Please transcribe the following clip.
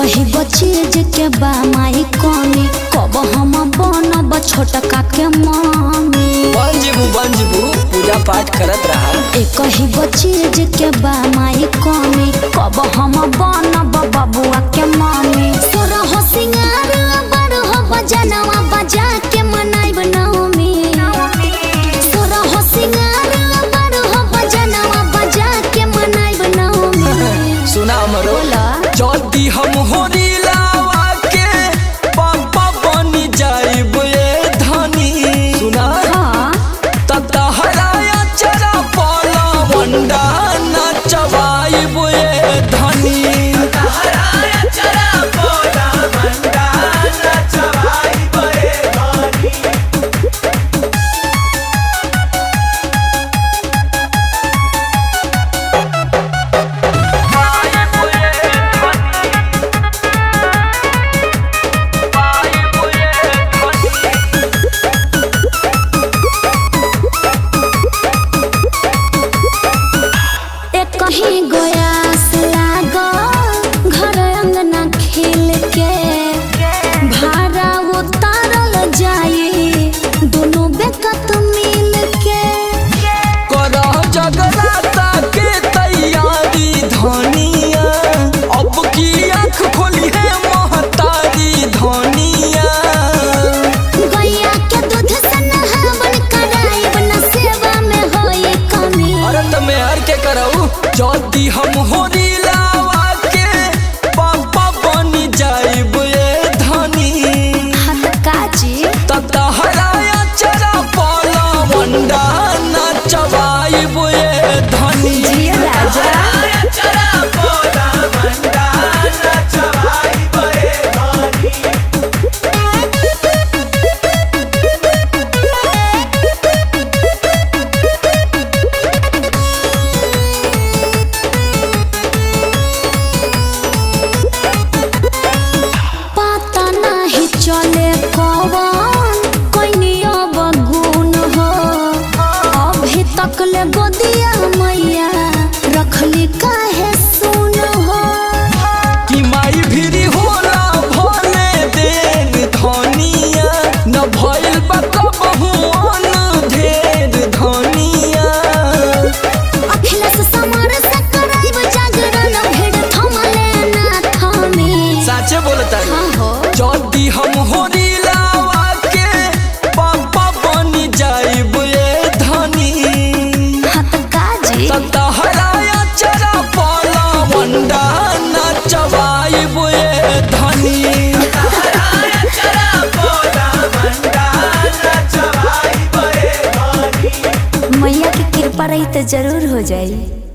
कही गो चीज के बा माई कमी कब हम बनब छोटका के मम्मी बंजबू बंजबू पूजा पाठ करत रहा ए कही गो चीज के बा माई कमी कब हम बनब बबुआ के मम्मी तोरा हो सिंगार बड़ हो बजनवा बजा के मनाइब नवमी तोरा हो सिंगार बड़ हो बजनवा बजा के मनाइब नवमी सुना मरो बोला जल्दी हम होरी लावा के पापा बनी जाइब ए धनी सुना हाँ ततहराया चरा पाला वंडा नचवाइब ए धनी एक कहीं गोयास लागो घर अंगना खेल के भाड़ा उतारल जाई दोनों बेकत मिल के करह जगराता के तैयारी धनिया अब की आँख खोली है महतारी धनिया गैया के दूध से नहावन कराइब न सेवा में होई कमी अरे तमे हर के करऊ जल्दी हम होरी लावा के पापा बनी जाइब ए धनी हाथ काजी ततहराया चरा पाला वंडा नचवाइब ए धनी जिया राजा पता नहीं चले कौन कोई अब गुण हो अभी तक ले गोदिया मैया रखली काहे सुन हो कि माई भिरी होला भले देर धनिया न भइल बा कबहू अन ढेर धनिया अखिलेश समर से कराइब जागरण भेड़ थमले ना थमी साचे बोलता हाँ हो जल्दी हम होरी लावा के पापा बनी जाइब ए धनी हाथ काजी ततहराया चरा पाला वंडा नचवाइब ए धनी मैया की कृपा रही तो जरूर हो जाई